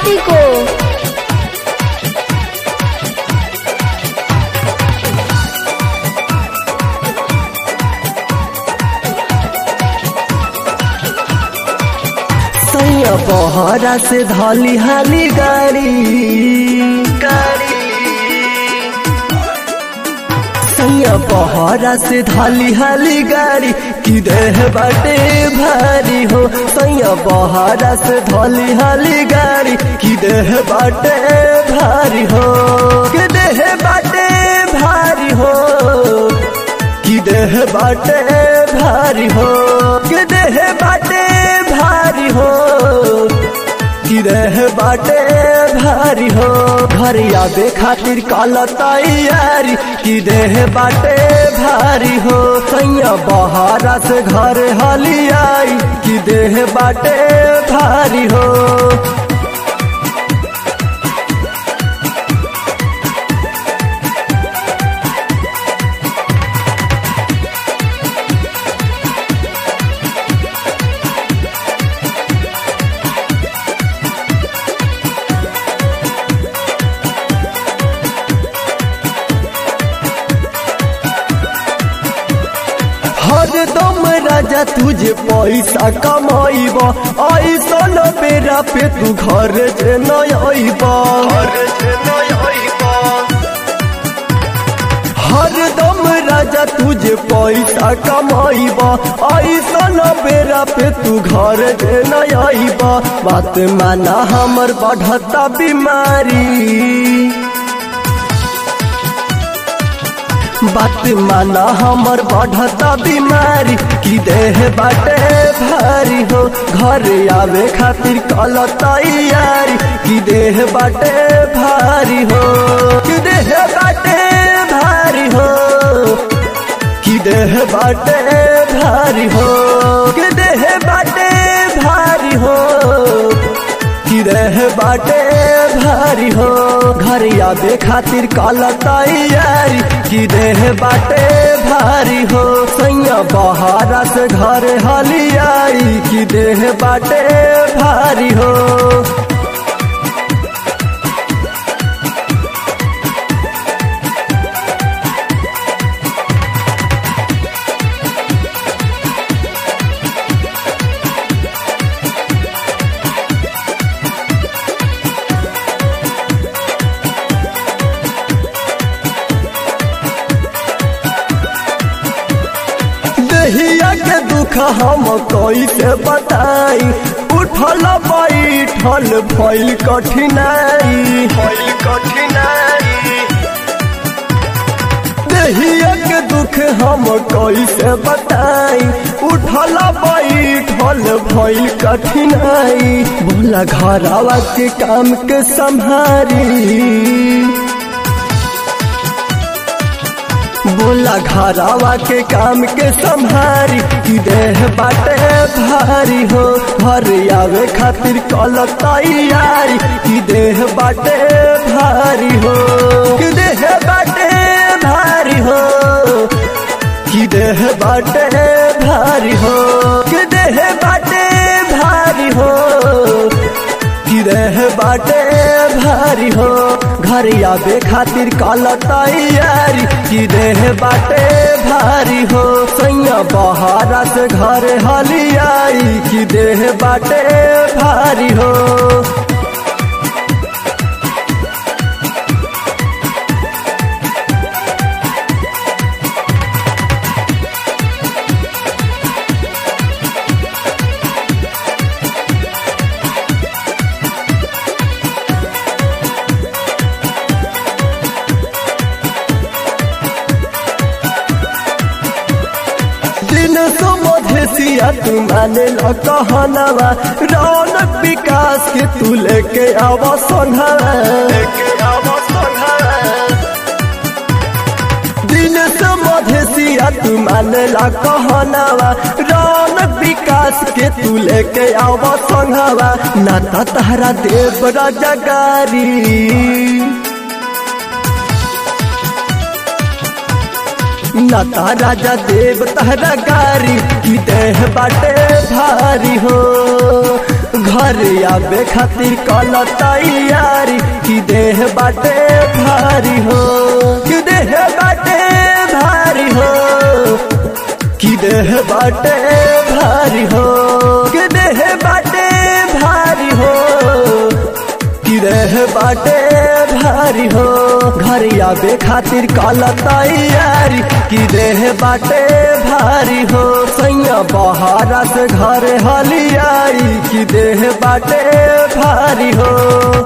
party को सैया बहरा से धली हाली गाड़ी गाड़ी सैया बहरा से धली हाली गाड़ी की देह बाटे भारी हो सैया बहरा से धली हाली गाड़ी की देह बाटे भारी हो कि देह बाटे भारी हो कि देह बाटे भारी हो कि देह बाटे भारी हो कि देह बाटे भारी हो घर आवे खातिर काला तैयारी कि देह बाटे भारी हो सैया बहारा से घर हली आई कि देह बाटे भारी हो हर दम राजा तुझे पैसा कमाइब ऐसन बेरा पे तू घर से नब हर दम राजा तुझे पैसा कमाइब ऐसन बेरा पे तू घर से नब बात माना हमर बढ़ता बीमारी बात माना हमर बढ़ता बीमारी की देह बाटे भारी हो घर आवे खातिर कल तैयारी की देह बाटे भारी हो कि देह बाटे भारी हो कि देह बाटे भारी हो कि देह बाटे भारी हो कि देह बाटे भारी हो घर आवे खातिर कल तैयारी कि देह बाटे भारी हो सैया बहारा से घर हली आई कि देह बाटे भारी हो दहिया के दुख हम कैसे बताई उठल बैठल भइल कठिनाई भइल कठिनाई दहिया के दुख हम कैसे बताई उठल बैठल भइल कठिनाई बोला घरवा के काम के संभारी बोला घरावा के काम के संभारी कि देह बाटे भारी हो घर आवे खातिर कल तैयारी कि देह बाटे भारी हो कि देह बाटे भारी हो कि देह बाटे भारी हो कि देह बाटे भारी हो कि देह बाटे भारी हो घर आवे खातिर कल तैयारी कि देह बाटे भारी हो सैया बहारा से घर हली आई कि देह बाटे भारी हो दिन सुमधेसिया तू माने ल कहनवा रौनक विकास के तू लेके आव सोनहवा दिन सुमधेसिया तू माने ल कहनवा रौनक विकास के तू लेके आव सोनहवा नाता तहरा देव राजा गारी नता राजा देव तहरा गारी की देह बाटे भारी हो घर घर आबे खातिर कल तैयारी कि देह बाटे भारी हो कि देह बाटे भारी हो कि देह बाटे भारी हो कि देह बाटे भारी हो कि देह बाटे भारी हो घर आबे खातिर कल तैयारी कि देह बाटे भारी हो सैया बहारा से घर हलियाई कि देह बाटे भारी हो